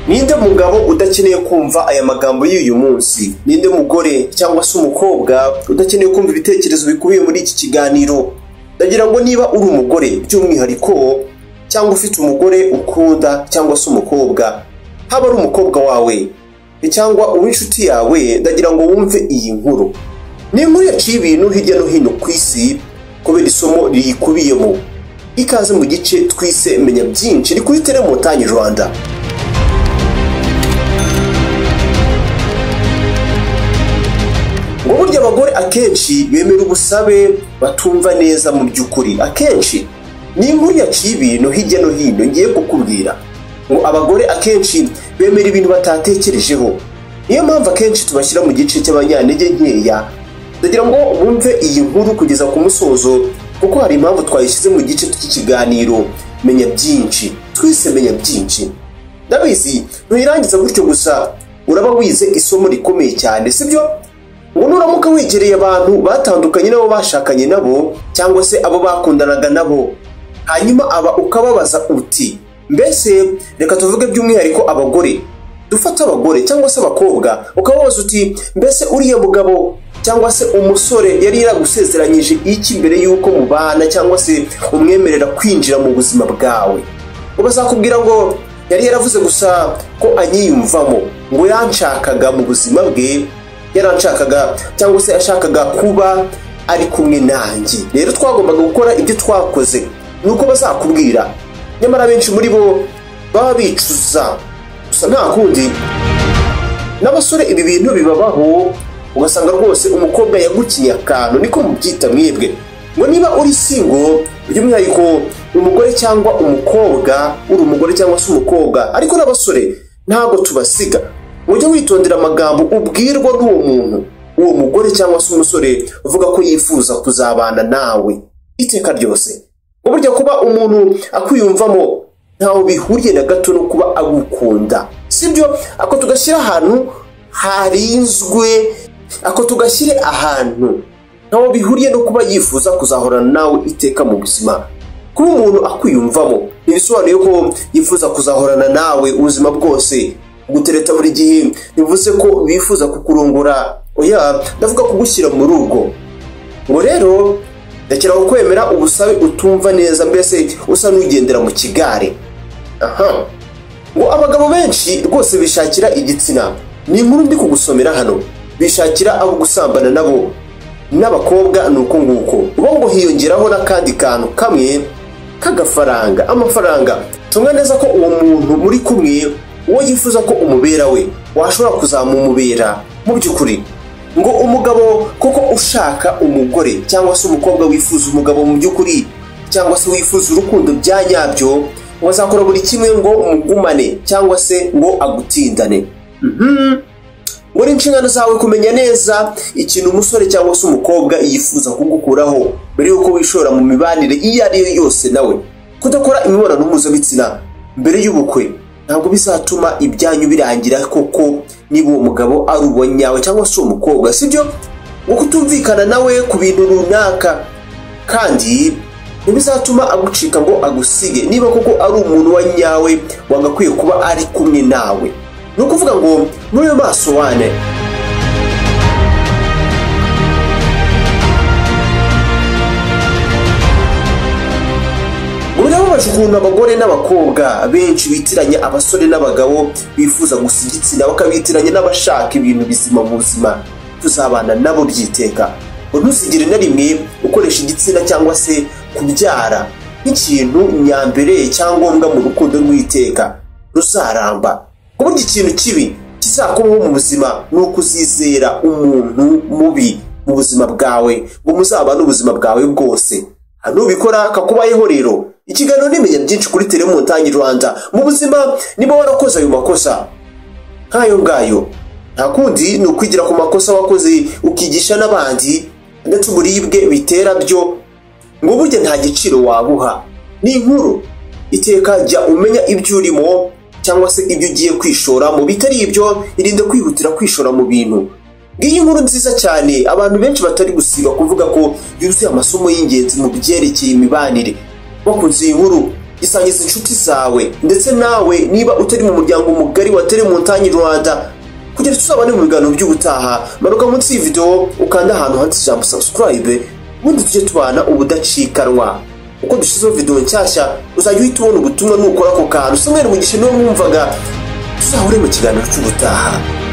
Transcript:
Ninde mugabo udakeneye kumva aya magambo y'uyu munsi? Ninde mugore cyangwa se umukobwa udakeneye kumva ibitekerezo bikubiye muri iki kiganiro? Ndagira ngo niba uri umugore by'umwihariko cyangwa ufite umugore ukunda cyangwa se umukobwa, haba ari umukobwa wawe cyangwa uw'inshuti yawe, ndagira ngo wumve iyi nkuru. Ni inkuru yaciye ibintu hirya no hino ku isi kubera isomo riyikubiyemo. Ikaze mu gice twise menya byinshi ni kuri Tele Montagne Rwanda. ngo burya abagore akenshi bemera ubusabe batumva neza mu by'ukuri akenshi ni inkuru yaciye ibintu hirya no hino ngiye kukubwira ngo abagore akenshi bemera ibintu batatekerejeho niyo mpamvu akenshi tubashyira mu gice cy'abanyantege nkeya ndagira ngo bumve iyi nkuru kugeza ku musozo kuko hari impamvu twayishyize mu gice cy'ikiganiro menya byinshi twise menya byinshi ndabizi ntuyirangiza gutyo gusa uraba wize isomo rikomeye cyane sibyo ngo nuramuka wegereye abantu batandukanye n'abo bashakanye nabo cyangwa se abo bakundanaga nabo hanyuma aba ukababaza uti mbese reka tuvuge by'umwihariko abagore dufate abagore cyangwa se abakobwa ukababaza uti mbese uriya mugabo cyangwa se umusore yari yaragusezeranyije iki mbere y'uko mubana cyangwa se umwemerera kwinjira mu buzima bwawe bazakubwira ngo yari yaravuze gusa ko anyiyumvamo ngo yanshakaga mu buzima bwe yaranshakaga cyangwa se yashakaga kuba ari kumwe nanjye rero twagombaga gukora ibyo twakoze ni uko bazakubwira nyamara benshi muri bo baba bicuza gusa nta kundi n'abasore ibi bintu bibabaho ugasanga rwose umukobwa yagukiye akantu niko mubyita mwebwe ngo niba uri singo by'umwihariko umugore cyangwa umukobwa uri umugore cyangwa se umukobwa ariko n'abasore ntabwo tubasiga ujye witondera amagambo ubwirwa n'uwo muntu uwo mugore cyangwa se umusore uvuga ko yifuza kuzabana nawe iteka ryose burya kuba umuntu akwiyumvamo ntawe bihuriye na gato no kuba agukunda sibyo ako tugashyira ahantu harinzwe ako tugashyire ahantu ntawe bihuriye no kuba yifuza kuzahorana nawe iteka mu buzima kuba umuntu akwiyumvamo ntibisobanuye ko yifuza kuzahorana nawe ubuzima bwose gutereta buri gihe bivuze ko bifuza kukurongora oya ndavuga kugushyira mu rugo ngo rero rekera kwemera ubusabe utumva neza mbese usa n'ugendera mu kigare aha ngo abagabo benshi rwose bishakira igitsina ni inkuru ndi kugusomera hano bishakira abo gusambana nabo n'abakobwa ni uko nguko uba ngo hiyongeraho n'akandi kantu kamwe k'agafaranga amafaranga tumwe neza ko uwo muntu muri kumwe uwo yifuza ko umubera we washobora kuzamumubera mu by'ukuri ngo umugabo kuko ushaka umugore cyangwa se umukobwa wifuza umugabo mu by'ukuri cyangwa se wifuza urukundo bya nyabyo wazakora buri kimwe ngo mugumane cyangwa se ngo agutindane ngo ni inshingano zawe kumenya neza ikintu umusore cyangwa se umukobwa yifuza kugukuraho mbere y'uko wishora mu mibanire iyo ari yo yose nawe kudakora imibonano mpuzabitsina mbere y'ubukwe ntabwo bizatuma ibyanyu birangira koko niba uwo mugabo ari uwa nyawe cyangwa se uwo mukobwa sibyo ngo kutumvikana nawe ku bintu runaka kandi ntibizatuma agucika ngo agusige niba koko ari umuntu wa nyawe wagakwiye kuba ari kumwe nawe ni ukuvuga ngo ntuyo maso wane birababaje ukuntu abagore n'abakobwa benshi bitiranya abasore n'abagabo bifuza gusa igitsina bakabitiranya n'abashaka ibintu bizima mu buzima tuzabana nabo byiteka ngo ntuzigire na rimwe ukoresha igitsina cyangwa se kubyara nk'ikintu nyambere cyangombwa mu rukundo rw'iteka ruzaramba kuburyo ikintu kibi kizakubaho mu buzima ni ukuzizera umuntu mubi mu buzima bwawe ngo muzabane ubuzima bwawe bwose nubikora kakubayeho rero ikiganiro nimenya byinshi kuri tele montagne rwanda mu buzima niba warakoze ayo makosa nk'ayo ngayo nta kundi ni ukwigira ku makosa wakoze ukigisha n'abandi ndetse uburibwe bitera byo ngo burya nta giciro wabuha ni inkuru iteka jya umenya ibyo urimo cyangwa se ibyo ugiye kwishoramo bitari ibyo irinde kwihutira kwishora mu bintu ngiyi nkuru nziza cyane abantu benshi batari gusiba kuvuga ko yuzuye amasomo y'ingenzi mu byerekeye imibanire bakunze iyi nkuru isangiza inshuti zawe ndetse nawe niba utari mu muryango mugari wa telemontagne rwanda kugira tuzabane mu biganiro by'ubutaha manuka munsi y'iyi video ukanda ahantu handitse ijambo subscribe ubundi tujye tubana ubudacikanwa uko dushyizeho video nshyashya uzajya uhita ubona ubutumwa nukora ako kantu samweri mugisha niwe mwumvaga tuzahure mu kiganiro cy'ubutaha